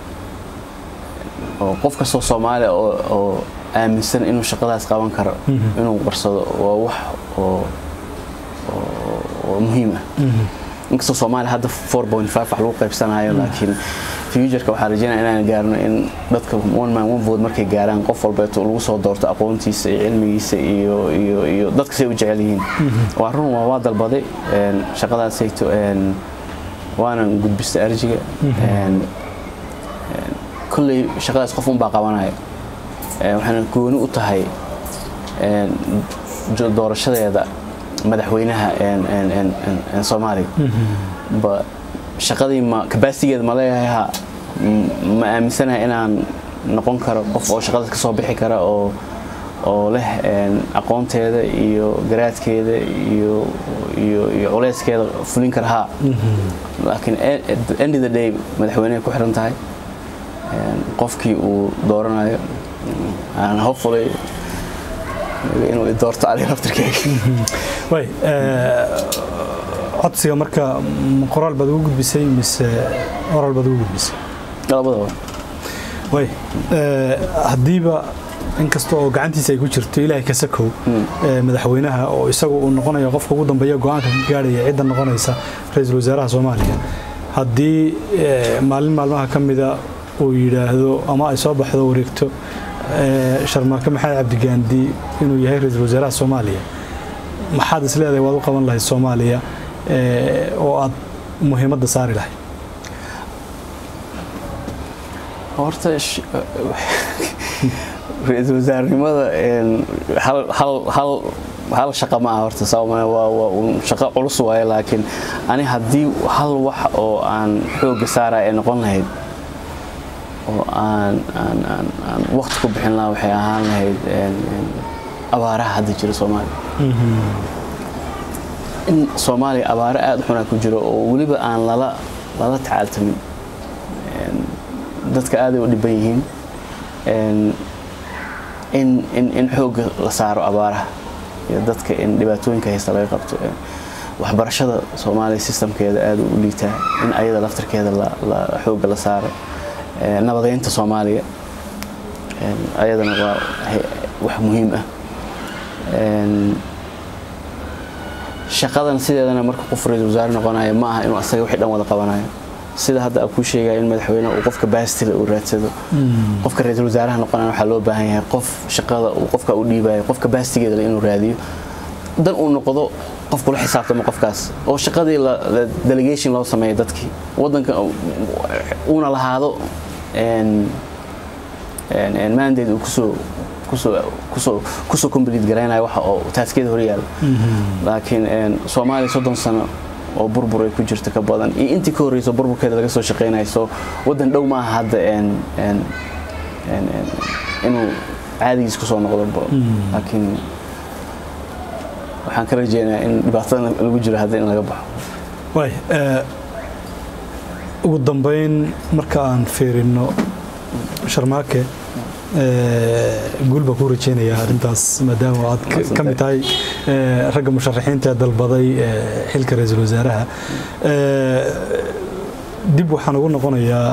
oo qof kastoo soomaaliya oo oo aaminsan inuu shaqadaas qaban karo inuu qarsado waa wax oo oo- oo muhiim ah inkastoo soomaaliya hadda 4.5 wax lagu qaybsanayo laakiin futureka waxaa rajeynaya inaan gaarno in dadka one man one vote markay gaaraan qof walbeeto lagu soo doorto aqoontiisa iyo cilmigiisa iyo iyo iyo dadka say u jecel yihiin waa run waa waa dalbaday een, shaqadaasayto een, waanan gudbistay arjiga een, een, kolley shaqadaas qof unbaa qabanaya Een, waxaana gooni u tahay een, jo- doorashadeeda madaxweynaha een, een, een, een, een soomaaliya ba shaqadii ma kabaasigeeda ma leeyahay ha M- ma aaminsanahay inaan noqon karo qof oo shaqadaas ka soo bixi kara oo oo leh een, aqoonteeda iyo garaadkeeda iyo iyo iyo culeyskeeda fulin kara ha laakiin e- at the end of the day madaxweynehay ku xiran tahay een, qofkii uu dooranayo aan hopefully inuu i doorto aniga laftirkeyga waay eh, codsiga marka ma qoraal baad ugu gudbisay mise oral baad ugu gudbisay labadaba way eh, haddiiba inkasta oo gacantiisa ay ku jirto ilaahay ka sakow eh, madaxweynaha oo isagu uu noqonayo qofka ugu dambeeya go-aanka ka gaadhaya cidda noqonaysa ra-iisul wasaaraha soomaaliya haddii eh, maalin maalmaha ka mida uu yidhaahdo ama ay soo baxdo wareegto sharmaarke maxamed cabdigaandi inuu yahay ra-iisul wasaaraha soomaaliya maxaad is leedahay waad u qaban lahayd soomaaliya oo aad muhiimadda saari lahayd horta ra-iisul wasaarnimada hal shaqa ma aha horta waa shaqo culus waaye laakiin ani haddii hal wax oo aan xoogga saara ay noqon lahayd oo aan waqti ku bixin lahaa waxay ahaan lahayd abaaraha hadda jira soomaaliya in soomaaliya abaaro aada u xunaa ku jiro oo weliba aan lala lala tacaaltamin dadka aaday u dhiban yihiin in in in xoogga la saaro abaaraha iyo dadka in dhibaatooyinka haysta laga qabto waxbarashada soomaaliya sistamkeeda aada u liitaa in ayada laftarkeeda xoogga la saaro nabadeynta soomaaliya ayadana waa wax muhiim ah shaqadan sideedana marka qof ra-isul wasaare noqonayo ma aha inuu asaga wixii dhan wada qabanayo sida hadda aan kuu sheegaya in madaxweyne uu qofka baastila uu raadsado qofka ra-iisul wasaaraha noqonaya waxaa loo baahan yahay qof shaqada uu qofka u dhiibayo qofka baastigeeda inuu raadiyo dan uu noqdo qof kula xisaabtamo qofkaas oo shaqadii delegation loo sameeyo dadkii wadanka uuna lahaado mandate uu kusoo kusoo complete garaynayo waxa oo taaskeeda horyaala laakiin soomaaliya soddon sano oo burbur ay ku jirta ka badan iyo intii ka horreyso burburkeeda laga soo shaqaynayo so waddan dhow maaha hadda inuu caadigiis kusoo noqdo laakiin waxaan ka rajeynayaa in dhibaatadan lagu jiro hadda in laga baxo waay ugu dambeyn marka aan fiirino sharmaake guul baa kuu rajeynayaa arrintaas maadaama aad ka mid tahay ragga musharaxiinta ee dalbaday xilka ra-iisul wasaaraha dib waxaan ugu noqonayaa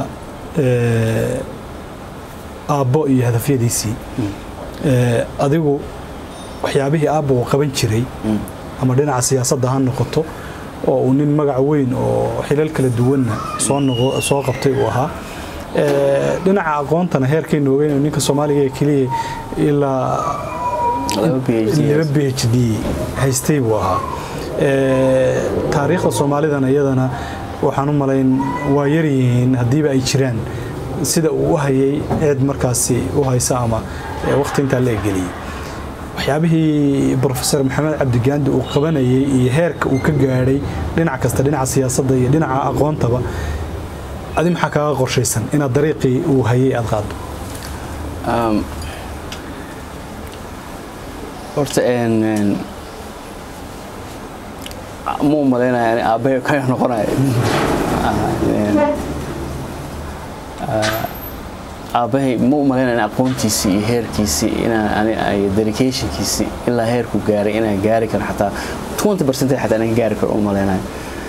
aabbo iyo hadafyadiisii adigu waxyaabihii aabba uu qaban jiray ama dhinaca siyaasadda ha noqoto oo uu nin magac weyn oo xilal kala duwanna soo qabtay uu ahaa dhinaca aqoontana heerkaynu ogeyn ninka soomaaliga ee keliya ilaa laba b h d haystay buu ahaa taariikhda soomaalidana iyadana waxaan u malayn waa yaryihiin haddiiba ay jiraan sida uu u hayay ceed markaasi u haysa ama waqti intaa la egeliyey waxyaabihii brofesor maxamed cabdigaandi uu qabanayay iyo heerka uu ka gaadhay dhinac kasta dhinaca siyaasadda iyo dhinaca aqoontaba adi maxaa kaaga qorshaysan inaad dariiqii uu hayay aad qaado horta ma u malaynaya ani aabbahay kaya noqonayo aabbahay ma u malaynaya in aqoontiisii iyo heerkiisii inaan ani dedicationkiisii ilaa heerku gaaray inaan gaari karo xataa 20 percentage xataa inaan gaari karo u malaynayo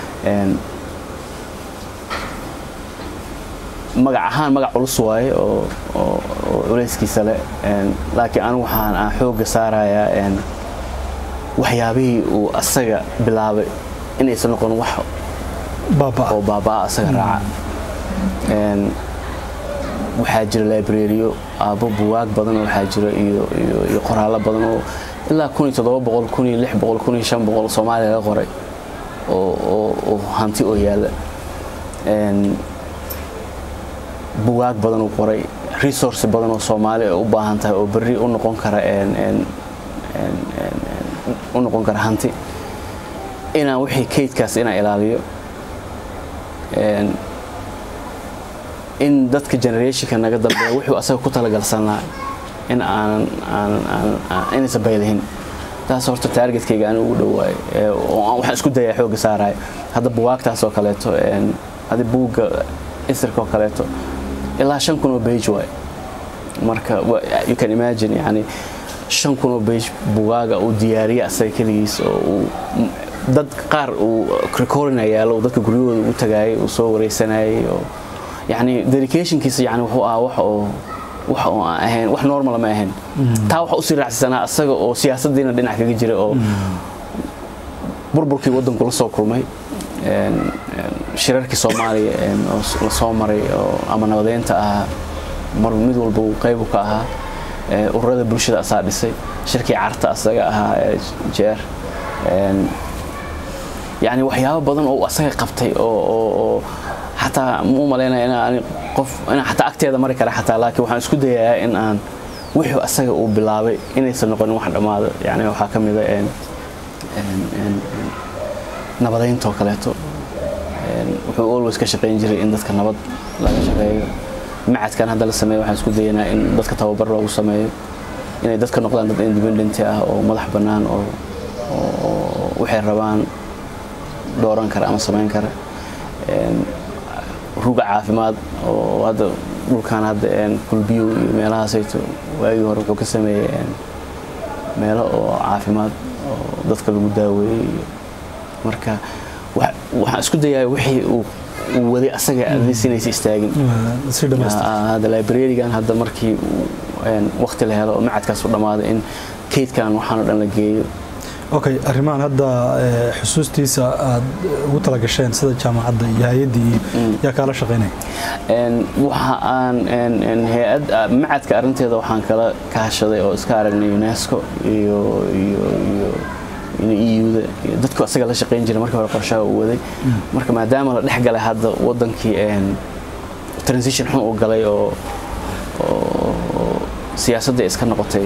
magac ahaan magac culus waaye oo culeyskiisa leh laakiin anigu waxaan aan xoogga saarayaa waxyaabihii uu asaga bilaabay inaysan noqon wax oo baabaa asaga raaca waxaa jira librariyo aabbo buwaag badan oo waxaa jira iyo qoraallo badan oo ilaa kun iyo toddoba boqol kun iyo lix boqol kun iyo shan boqol soomaaliya laga qoray oo hanti oo yaalla buwaag badan uu qoray resource badan oo soomaali ay u baahan tahay oo berri u noqon kara u noqon kara hanti inaan wixii kaydkaas inaan ilaaliyo in dadka generationka naga dambeeya wuxuu asaga ku talagalsan lahaa in aanan inaysan baylihin taas horta taargetkayga ani ugu dhowaayo waxaan isku dayaa xoogga saaraya hadda buwaagtaas oo kaleeto hadda buugga isirka oo kaleeto ilaa shan kun oo bage waay marka you can imagine yani shan kun oo bage bugaaga uu diyaariye asaga keligiis oo uu dad qaar uu recordina yaalo dadka guryahooda ugu tagaayay uu soo wareysanayay oo yani dedicationkiisa yani wuxuu ahaa wax oo wax oo aan ahayn wax normal ma ahayn taa waxa usii raacsanaa asaga oo siyaasadiina dhinac kaga jira oo burburkii waddanku la soo kulmay shirarkii soomaaliya la soo maray ama nabadeynta ahaa mar mid walba uu qaybu ka ahaa ururada bulshada asaa dhisay shirkii carta asaga ahaa jeer yani waxyaabo badan oo asaga qabtay oo xataa ma u malaynaya inaan qof inaan xataa agteeda mari kara xataa laakiin waxaan isku dayayaa in aan wixii asaga uu bilaabay inaysan noqonin wax dhammaado yani waxaa ka mida nabadayntoo kaleeto wuxuu always ka shaqayn jiray in dadka nabad laga shaqeeyo macadkan hadda la sameeyo waxaan isku dayanaa in dadka tababar loogu sameeyo inay dadka noqdaan dad independent ah oo madax bannaan oo waxay rabaan dooran kara ama samayn kara ruga caafimaad oo hadda dhulkan hadda kulbiyo iyo meelahaasayto waagii hore wuxuu ka sameeyey meelo oo caafimaad oo dadka lagu daaweeyey marka waxaan isku dayaa wixii uu waday asaga adis inaysa istaagin hadda librarigan hadda markii waqti la helo oo macadkaas u dhammaaday in kaydkan waxaanoo dhan la geeyo okay arrimahan hadda xusuustiisa aad ugu talagasheen sida jaamacadda iyo hay-addii iyo yaa kaala shaqaynaya waxa aan hay-ad macadka arrinteeda waxaan kala kaashaday oo iska aragnay unesco iyo iyo iyo euda dadku asaga la shaqayn jiray markii hore qorshaha uu waday marka maadaama la dhex galay hadda wadankii transition xun uu galay oo siyaasadda iska noqotay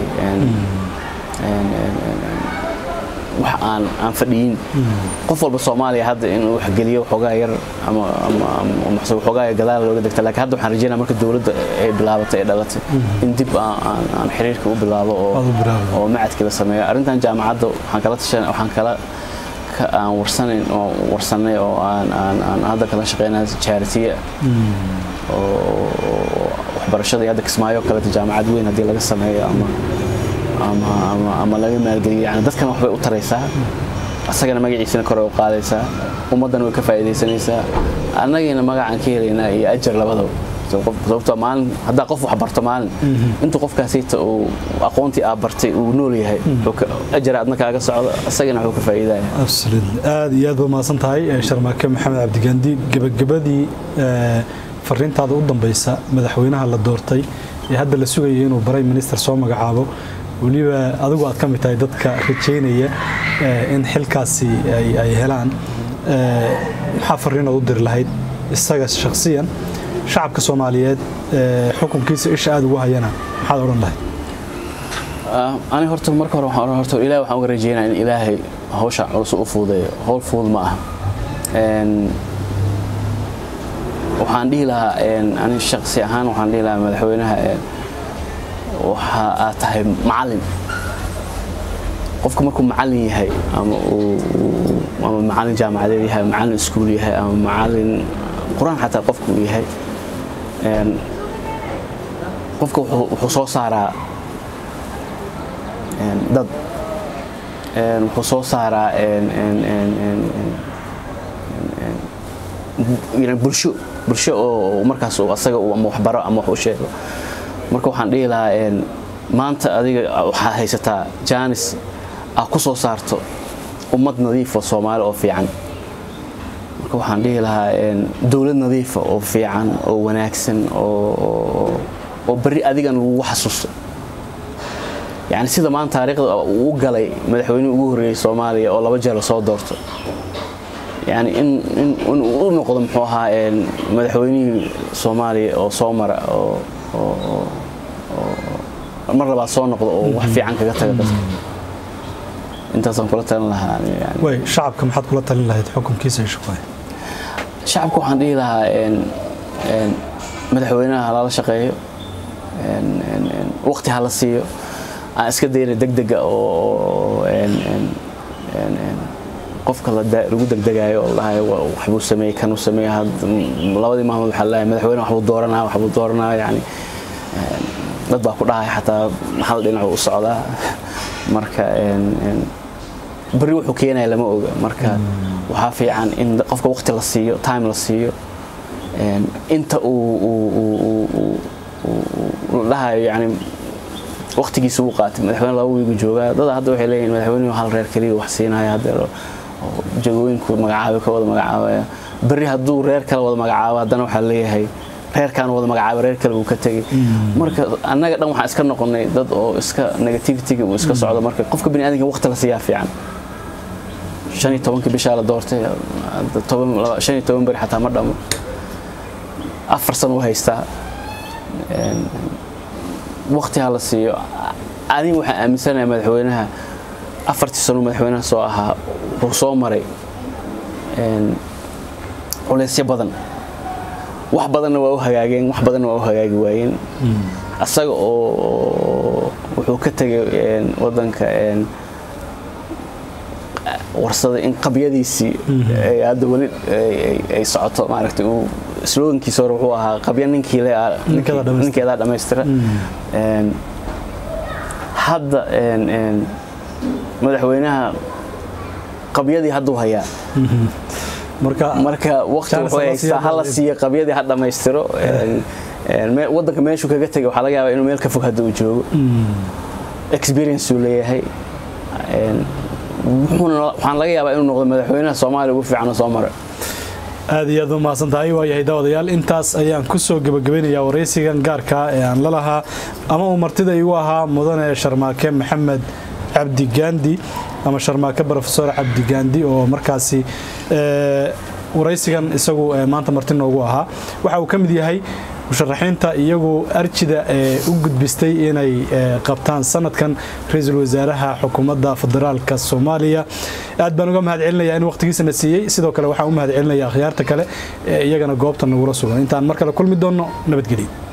wax aan aan fadhiyin qof walba soomaaliya hadda inuu waxgeliyo waxoogaa yar ama ama waxoogaa gadaal looga degta laakiin hadda waxaan rajeynaa marka dowladda ay bilaabatay ay dhalatay in dib aan aan xiriirka u bilaabo oo oo macadkii la sameeyo arrintan jaamacadda waxaan kala tashan waxaan kala aan warsanayn oo warsanay oo aan aan aan hadda kala shaqeynaa charity oo waxbarashada iyo hadda kismaayo kaleeto jaamacad weyn haddii laga sameeyo ama ama laga maalgeliyo yani dadkan waxbay u taraysaa asagana magaciisana kore u qaadaysaa ummaddana way ka faa'iidaysanaysaa annagiina magacaan ka helaynaa iyo ajar labadaba sababtoo maalin haddaa qof wax barto maalin intuu qofkaasita uu aqoontii aa bartay uu nool yahay ajar aadna kaaga socdo asagana wuxuu ka faa'iidaya aad iyo aad ba mahadsan tahay sharmaake maxamed cabdigandi gebagabadii fariintaada u dambaysa madaxweynaha la doortay ee hadda la sugaya inuu baray minister soo magacaabo weliba adigu aad ka mid tahay dadka rajaynaya in xilkaasi ay helaan maxaa fariinaad u diri lahayd isaga shakhsiyan shacabka soomaaliyeed xukunkiisa isha aada ugu hayana maxaad odhan lahayd ani horta marka hore waxaan horta ilaahay waxaan uga rajeynaa in ilaahay hawsha culus u fuudeeyo howl fudud ma aha waxaan dhihi lahaa ani shaksi ahaan waxaan dhihi lahaa madaxweynaha waxa aad tahay macalin qofka markuu macalin yahay ama ama macalin jaamacadeed yahay ama macalin iskuul yahay ama macalin qur-aan xataa qofka uu yahay qofka wuxuu soo saaraa dad wuxuu soo saaraa bulsho bulsho oo markaas asaga ama waxbaro ama wax u sheego marka waxaan dhihi lahaa maanta adiga waxaa haysataa jaanis aa ku soo saarto ummad nadiifa soomaali oo fiican marka waxaan dhihi lahaa dowlad nadiifa oo fiican oo wanaagsan oo beri adigan lagu xasuusto yani sida maanta taariikhda uu galay madaxweynihii ugu horreeyey soomaaliya oo laba jeer lasoo doorto yani in u noqdo muxuu ahaa madaxweynihii soomaaliya oo soo mara oo mar labaad soo noqdo oo wax fiican kaga taga dadka intaasaan kula talin lahaa way shacabka maxaad kula talin lahayd xukunkiisa isha ku shacabka waxaan dhihi lahaa madaxweynaha lala shaqeeyo waqti hala siiyo aan iska dayna degdega oo qofka lagu degdegaayo oo dhahay waxbuu sameeyey kanuu sameeyey labadii maalmood waxaa leeyahay madaxweyne waxbuu dooranaa waxbuu dooranaa yani dad baa ku dhahay xataa hal dhinac u socdaa marka beri wuxuu keenaya lama oga marka waxaa fiican in qofka waqti la siiyo time la siiyo inta uu dhahayo yani waqtigiisa uu qaatay madaxweyne laba wiigu joogaa dada hadda waxay leeyihin madaxweynuhu hal reer keliya wax siinaya haddeer jagooyinku magacaabay ka wada magacaabaya berri hadduu reer kale wada magacaabo haddana waxaa leeyahay reerkaan wada magacaaba reer kale uu ka tegay marka annaga dhan waxaan iska noqonay dad oo iska negativitiga uu iska socdo marka qofka bini aadamka waqti la siiyaa fiican shan iyo tobankii bishaa la doortay shan iyo toban beri xataa ma dhamo afar sano u haystaa waqti ha la siiyo aniga waxaan aaminsanayaa madaxweynaha afartii sano madaxweynaha soo ahaa wuxuu soo maray culeysyo badan wax badanna waa u hagaageen wax badanna waa u hagaagi waayeen asaga oo wuxuu ka tegay wadanka warsada in qabyadiisii hadda weli ay socoto maaragtay uu slogankiisa hore wuxuu ahaa qabya ninkiile ninkeedaa dhammaystira hadda madaxweynaha qabyadii hadduu hayaa marka waqti wuxuu haystaa hala siiyo qabyadii ha dhammaystiro wadanka meeshuu kaga tegay waxaa laga yaabaa inuu meel ka fog hadda uu joogo experience uu leeyahay waxaan laga yaabaa inuu noqdo madaxweynaha soomaaliya ugu fiican oo soo mara aad iyo aad u mahadsan tahay waayahay daawadayaal intaas ayaan kusoo gebagabeynayaa waraysigan gaarkaa ee aan la lahaa ama uu martida igu ahaa mudane sharmaake maxamed cabdi gaandi ama sharmaake rofesor cabdi gaandi oo markaasi waraysigan isagu maanta marti noogu ahaa waxa uu ka mid yahay musharaxiinta iyagu arjida ee u gudbistay inay qabtaan sanadkan ra-iisul wasaaraha xukuumadda federaalka soomaaliya aad baan uga mahad celinayaa in waqtigiisana siiyey sidoo kale waxaan u mahad celinaya akhyaarta kale ee iyagana goobta nagula sugan intaan mar kale kulmi doonno nabadgelyo